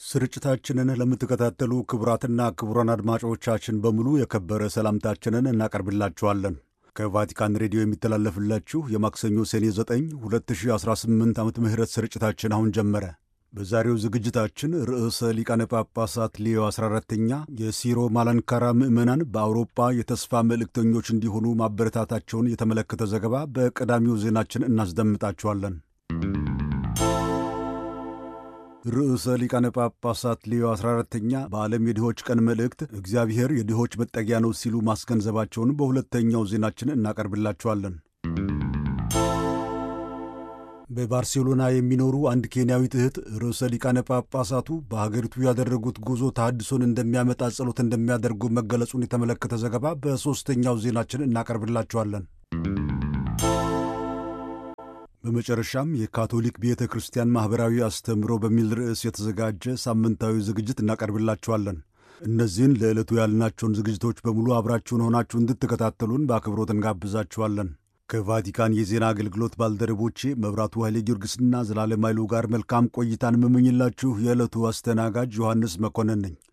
ስርጭታችንን ለምትከታተሉ ክቡራትና ክቡራን አድማጮቻችን በሙሉ የከበረ ሰላምታችንን እናቀርብላችኋለን። ከቫቲካን ሬዲዮ የሚተላለፍላችሁ የማክሰኞ ሰኔ 9 2018 ዓመተ ምህረት ስርጭታችን አሁን ጀመረ። በዛሬው ዝግጅታችን ርዕሰ ሊቃነ ጳጳሳት ሌዮ 14ተኛ የሲሮ ማላንካራ ምዕመናን በአውሮፓ የተስፋ መልእክተኞች እንዲሆኑ ማበረታታቸውን የተመለከተ ዘገባ በቀዳሚው ዜናችን እናስደምጣችኋለን። ርዕሰ ሊቃነ ጳጳሳት ሌዮ 14ተኛ በዓለም የድሆች ቀን መልእክት እግዚአብሔር የድሆች መጠጊያ ነው ሲሉ ማስገንዘባቸውን በሁለተኛው ዜናችን እናቀርብላችኋለን። በባርሴሎና የሚኖሩ አንድ ኬንያዊት እህት ርዕሰ ሊቃነ ጳጳሳቱ በሀገሪቱ ያደረጉት ጉዞ ተሃድሶን እንደሚያመጣ ጸሎት እንደሚያደርጉ መገለጹን የተመለከተ ዘገባ በሦስተኛው ዜናችን እናቀርብላችኋለን። በመጨረሻም የካቶሊክ ቤተ ክርስቲያን ማኅበራዊ አስተምህሮ በሚል ርዕስ የተዘጋጀ ሳምንታዊ ዝግጅት እናቀርብላችኋለን። እነዚህን ለዕለቱ ያልናቸውን ዝግጅቶች በሙሉ አብራችሁን ሆናችሁ እንድትከታተሉን በአክብሮት እንጋብዛችኋለን። ከቫቲካን የዜና አገልግሎት ባልደረቦቼ መብራቱ ኃይሌ ጊዮርጊስና ዘላለም ኃይሉ ጋር መልካም ቆይታን የምመኝላችሁ የዕለቱ አስተናጋጅ ዮሐንስ መኮንን ነኝ።